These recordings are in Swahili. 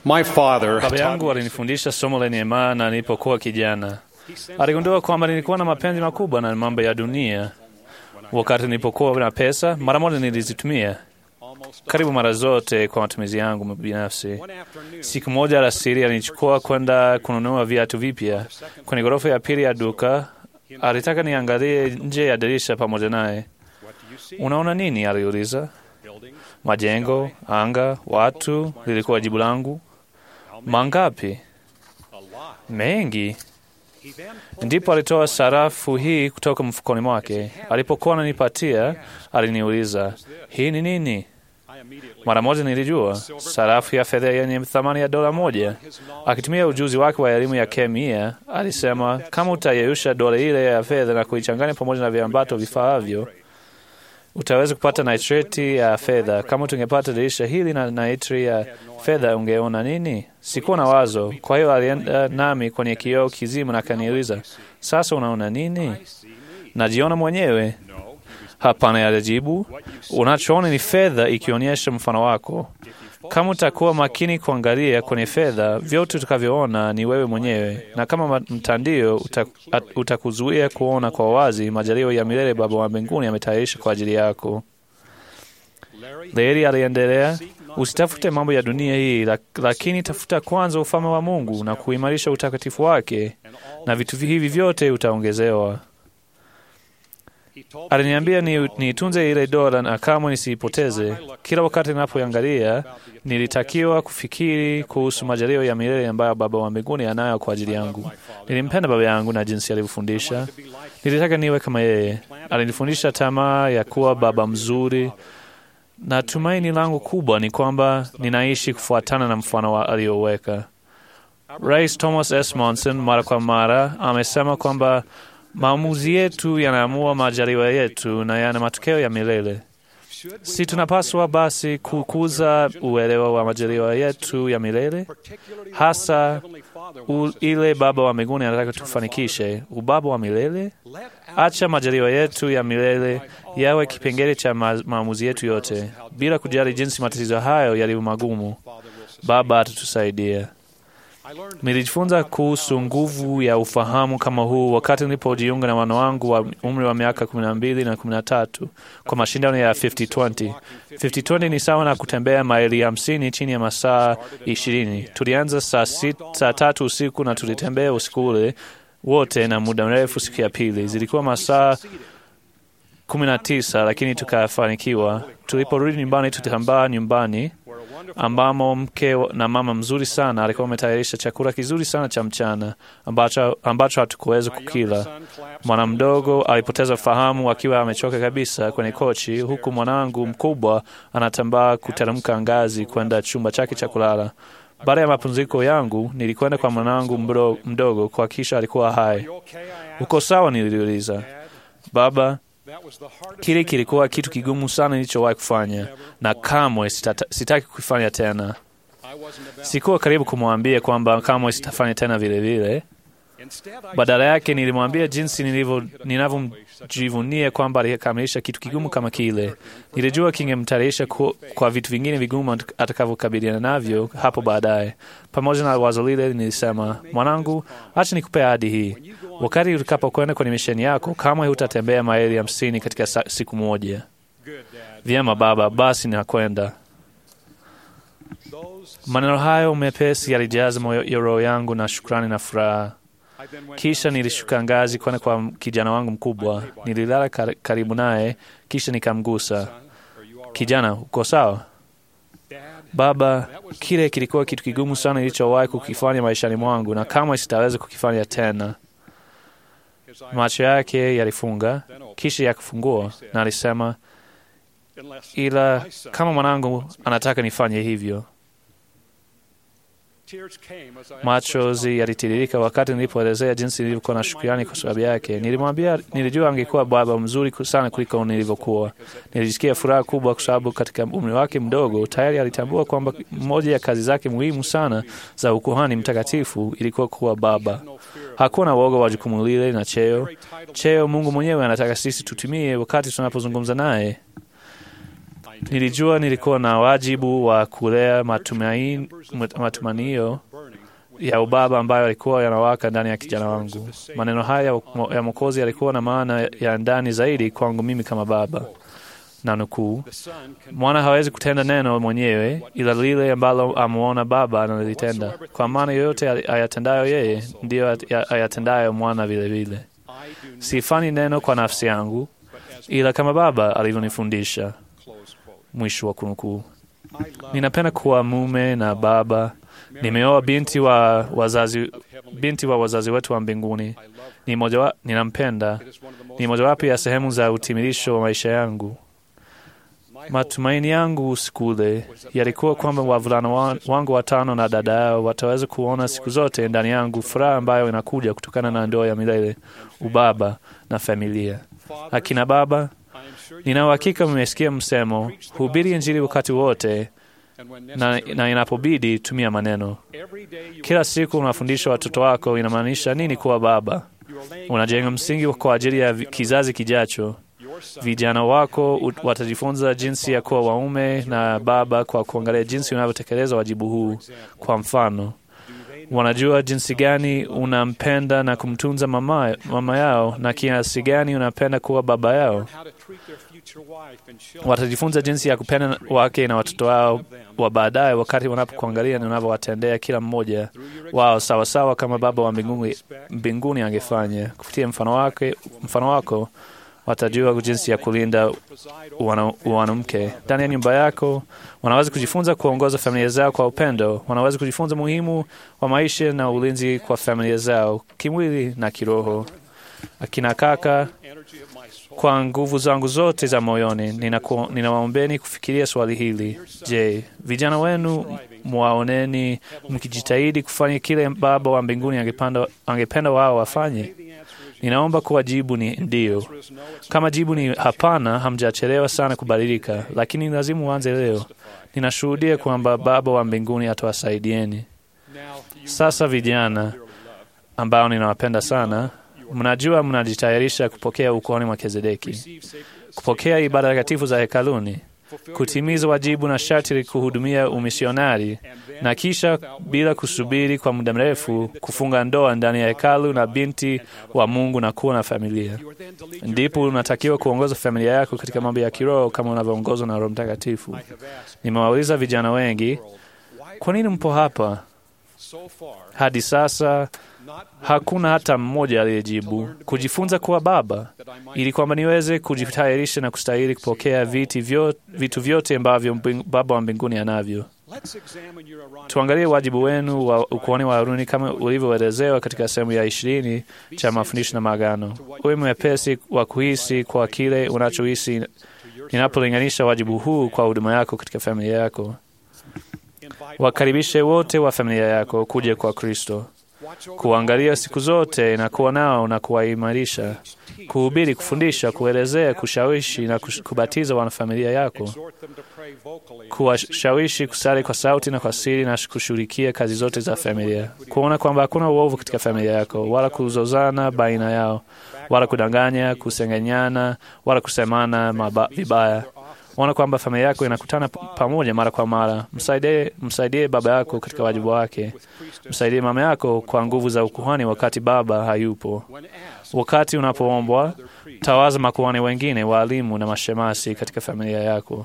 My father Baba taught yangu me alinifundisha somo lenye maana nilipokuwa kijana. Aligundua kwamba nilikuwa na mapenzi makubwa na mambo ya dunia. Wakati nilipokuwa na pesa, mara moja nilizitumia karibu mara zote kwa matumizi yangu binafsi. one afternoon. Siku moja alasiri alinichukua kwenda kununua viatu vipya kwenye ghorofa ya pili ya duka. Alitaka niangalie nje ya dirisha pamoja naye. What do you see? Unaona nini? aliuliza. Buildings. Majengo, anga, watu, lilikuwa jibu langu. Mangapi? A lot. Mengi. He then pulled Ndipo alitoa sarafu hii kutoka mfukoni mwake. Alipokuwa ananipatia, aliniuliza, hii ni nini? I immediately Mara moja nilijua, sarafu ya fedha yenye thamani ya dola moja. Akitumia ujuzi wake wa elimu ya kemia, alisema kama utayeyusha dola ile ya fedha na kuichanganya pamoja na viambato vifaavyo, utaweza kupata nitrati ya fedha. Kama tungepata dirisha hili na nitri ya fedha, ungeona nini? Sikuwa na wazo. Kwa hiyo alienda nami kwenye kioo kizima na akaniuliza, sasa unaona nini? see me. Najiona mwenyewe. No, he was Hapana, alijibu. Unachoona ni fedha ikionyesha mfano wako. Kama utakuwa makini kuangalia kwenye fedha, vyote utakavyoona ni wewe mwenyewe, na kama ma- mtandio uta- at- utakuzuia kuona kwa wazi majaliwa ya milele Baba wa mbinguni ametayarisha kwa ajili yako. Larry. Leri aliendelea, usitafute mambo ya dunia hii, lak- lakini tafuta kwanza ufalme wa Mungu na kuimarisha utakatifu wake, And all na vitu hivi vyote utaongezewa. he told me Aliniambia ni niitunze ile dola na kamwe nisiipoteze. Kila wakati ninapoangalia, nilitakiwa kufikiri kuhusu majalio ya milele ambayo Baba wa mbinguni anayo kwa ajili yangu. Nilimpenda baba yangu na jinsi alivyofundisha. to be like Nilitaka niwe kama yeye. Alinifundisha tamaa ya kuwa baba mzuri, na tumaini langu kubwa ni kwamba ninaishi kufuatana na mfano wa aliyoweka. Rais Thomas S. Monson mara kwa mara amesema kwamba maamuzi yetu yanaamua majaliwa yetu na yana matokeo ya milele. should we Si tunapaswa basi kukuza uelewa wa majaliwa yetu ya milele, particularly hasa one that Heavenly Father u, wants us ile Baba wa mbinguni anataka tufanikishe, ubaba wa milele. Let out Acha majaliwa yetu ya milele yawe kipengele cha ma maamuzi yetu yote, bila kujali jinsi matatizo hayo yalivyo magumu. Father will sustain. Baba atatusaidia. I learned Nilijifunza kuhusu nguvu ya ufahamu kama huu wakati nilipojiunga na wana wangu wa umri wa miaka kumi na mbili na kumi na tatu kwa mashindano ya 50-20. 50-20 ni sawa na kutembea maili hamsini chini ya masaa ishirini. Tulianza saa, sit, saa tatu usiku na tulitembea usiku ule wote na muda mrefu. Siku ya pili zilikuwa masaa kumi na tisa, lakini tukafanikiwa. Tuliporudi nyumbani, tutambaa nyumbani where a wonderful ambamo mke na mama mzuri sana alikuwa ametayarisha chakula kizuri sana cha mchana ambacho, ambacho hatukuweza kukila. son claps Mwana mdogo alipoteza fahamu akiwa amechoka kabisa kwenye kochi, huku mwanangu mkubwa anatambaa kuteremka ngazi kwenda chumba chake cha kulala. Baada ya mapumziko yangu, nilikwenda kwa mwanangu mdo- mdogo kuhakikisha alikuwa hai. You okay? I asked. Uko sawa? Niliuliza. Dad, Baba, that was the hardest kile thing kilikuwa I've kitu ever kigumu sana nilichowahi kufanya, ever na wanted. kamwe sitata, sitaki kukifanya tena. I wasn't about Sikuwa karibu kumwambia kwamba kamwe sitafanya tena vile vile. Instead, I Badala yake nilimwambia jinsi nilivyo- ninavyojivunia kwamba alikamilisha kitu kigumu kama kile. Nilijua kingemtayarisha ku- kwa vitu vingine vigumu at- atakavyokabiliana navyo hapo baadaye. Pamoja na wazo lile, nilisema, mwanangu, acha nikupe ahadi hii. Wakati utakapokwenda kwenye misheni yako, kamwe hutatembea maili hamsini katika sa- siku moja. good, Dad. Vyema baba, basi nakwenda. Those Maneno hayo mepesi yalijaza moyo ya roho yangu na shukrani na furaha. I then went Kisha nilishuka ngazi kwenda kwa kijana wangu mkubwa. Nililala kar- karibu naye, kisha nikamgusa. Son, are you all right? Kijana, uko sawa? Dad, Baba, kile kilikuwa kitu kigumu sana nilichowahi kukifanya maishani mwangu na kamwe sitaweza kukifanya tena. his eyes Macho yake yalifunga, then opened. kisha yakafungua, na alisema, Unless ila my son kama mwanangu wants me. anataka nifanye hivyo. Tears came as I Machozi yalitiririka wakati nilipoelezea jinsi nilivyokuwa na shukrani kwa sababu yake. Nilimwambia nilijua angekuwa baba mzuri sana kuliko nilivyokuwa. Nilijisikia furaha kubwa kwa sababu katika umri wake mdogo tayari alitambua kwamba moja ya kazi zake muhimu sana za ukuhani mtakatifu ilikuwa kuwa baba. no fear. Hakuwa na woga wa jukumu lile na cheo. Very title Cheo Mungu mwenyewe anataka sisi tutumie wakati tunapozungumza naye. I Nilijua nilikuwa na wajibu wa kulea matumaini, matumanio ya ubaba ambayo yalikuwa yanawaka ndani ya kijana wangu. Maneno haya ya Mwokozi yalikuwa na maana ya ndani zaidi kwangu mimi kama baba, na nukuu, mwana hawezi kutenda neno mwenyewe, ila lile ambalo amuona baba analitenda, kwa maana yoyote ayatendayo yeye ndiyo ayatendayo mwana vilevile. Sifanyi neno kwa nafsi yangu, ila kama baba alivyonifundisha. Mwisho wa kunukuu. Ninapenda kuwa mume na baba. Nimeoa binti wa wazazi, binti wa wazazi wetu wa mbinguni. Ni moja, ninampenda. Ni mojawapo ya sehemu za utimilisho wa maisha yangu. Matumaini yangu siku ule yalikuwa kwamba wavulana wangu watano na dada yao wataweza kuona siku zote ndani yangu furaha ambayo inakuja kutokana na ndoa ya milele, ubaba na familia. Akina baba, nina uhakika mmesikia msemo, hubiri Injili wakati wote na, na inapobidi tumia maneno. Kila siku unafundisha watoto wako inamaanisha nini kuwa baba. Unajenga msingi kwa ajili ya kizazi kijacho. Vijana wako watajifunza jinsi ya kuwa waume na baba kwa kuangalia jinsi unavyotekeleza wajibu huu. Kwa mfano, wanajua jinsi gani unampenda na kumtunza mama, mama yao na kiasi gani unapenda kuwa baba yao. Watajifunza jinsi ya kupenda wake na watoto wao wa baadaye, wakati wanapokuangalia na unavyowatendea kila mmoja wao sawasawa kama Baba wa mbinguni, mbinguni angefanya. Kupitia mfano wake, mfano wako watajua jinsi ya kulinda wanamke ndani ya nyumba yako. Wanaweza kujifunza kuongoza familia zao kwa upendo. Wanaweza kujifunza muhimu wa maisha na ulinzi kwa familia zao kimwili na kiroho. Akina kaka, kwa nguvu zangu zote za moyoni, ninawaombeni kufikiria swali hili. Je, vijana wenu mwaoneni mkijitahidi kufanya kile Baba wa mbinguni angependa, angependa wao wafanye? Ninaomba kuwa jibu ni ndiyo. Kama jibu ni hapana, hamjachelewa sana kubadilika, lakini lazima uanze leo. Ninashuhudia kwamba Baba wa mbinguni atawasaidieni. Sasa vijana ambao ninawapenda sana, mnajua mnajitayarisha kupokea ukoni mwa Melkizedeki, kupokea ibada takatifu za hekaluni, kutimiza wajibu na sharti la kuhudumia umisionari, na kisha bila kusubiri kwa muda mrefu kufunga ndoa ndani ya hekalu na binti wa Mungu na kuwa na familia. Ndipo unatakiwa kuongoza familia yako katika mambo ya kiroho kama unavyoongozwa na Roho Mtakatifu. Nimewauliza vijana wengi, kwa nini mpo hapa? Hadi sasa hakuna hata mmoja aliyejibu, kujifunza kuwa baba, ili kwamba niweze kujitayarisha na kustahili kupokea viti vyo, vitu vyote ambavyo Baba wa mbinguni anavyo. Tuangalie wajibu wenu wa ukuhani wa Haruni kama ulivyoelezewa katika sehemu ya ishirini cha mafundisho na maagano. Uwe mwepesi wa kuhisi kwa kile unachohisi ninapolinganisha wajibu huu kwa huduma yako katika familia yako. Wakaribishe wote wa familia yako kuja kwa Kristo, kuangalia siku zote na kuwa nao na kuwaimarisha, kuhubiri, kufundisha, kuelezea, kushawishi na kubatiza wanafamilia yako, kuwashawishi kusali kwa sauti na kwa siri na kushughulikia kazi zote za familia, kuona kwamba hakuna uovu katika familia yako, wala kuzozana baina yao, wala kudanganya, kusengenyana, wala kusemana maba, vibaya ona kwamba familia yako inakutana pamoja mara kwa mara. Msaidie, msaidie baba yako katika wajibu wake. Msaidie mama yako kwa nguvu za ukuhani wakati baba hayupo. Wakati unapoombwa, tawaza makuhani wengine, waalimu na mashemasi katika familia yako.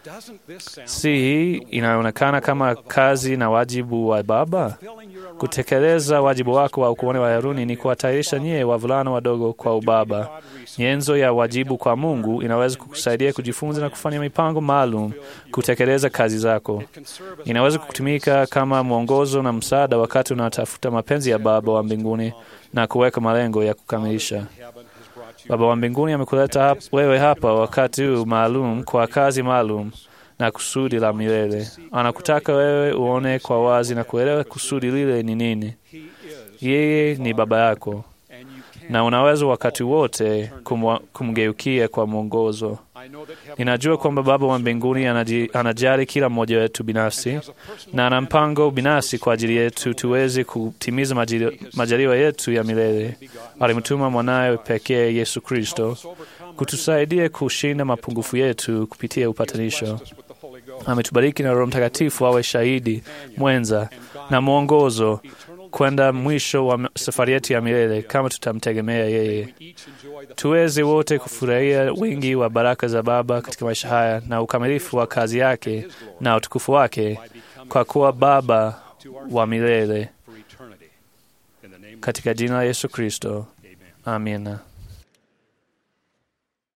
Si hii inaonekana kama kazi na wajibu wa baba? Kutekeleza wajibu wako wa ukuhani wa Haruni ni kuwatayarisha nyie wavulana wadogo kwa ubaba. Nyenzo ya wajibu kwa Mungu inaweza kukusaidia kujifunza na kufanya mipango maalum kutekeleza kazi zako. Inaweza kutumika kama mwongozo na msaada wakati unatafuta mapenzi ya Baba wa mbinguni na kuweka malengo ya kukamilisha. Baba wa mbinguni amekuleta hap, wewe hapa wakati huu maalum kwa kazi maalum na kusudi la milele. Anakutaka wewe uone kwa wazi na kuelewa kusudi lile ni nini. Yeye ni baba yako na unaweza wakati wote kumgeukia kwa mwongozo. Ninajua kwamba Baba wa mbinguni anajali kila mmoja wetu binafsi na ana mpango binafsi kwa ajili yetu tuweze kutimiza majaliwa yetu ya milele. Alimtuma mwanawe pekee Yesu Kristo kutusaidia kushinda mapungufu yetu kupitia upatanisho. blessed us with the Holy Ghost. Ametubariki na Roho Mtakatifu awe shahidi mwenza na mwongozo kwenda mwisho wa safari yetu ya milele, kama tutamtegemea yeye. We each enjoy the Tuweze wote kufurahia wingi wa baraka za Baba katika maisha haya na ukamilifu wa kazi yake na utukufu wake, kwa kuwa Baba wa milele, for eternity. In the name of katika jina la Yesu Kristo, Amen. amina.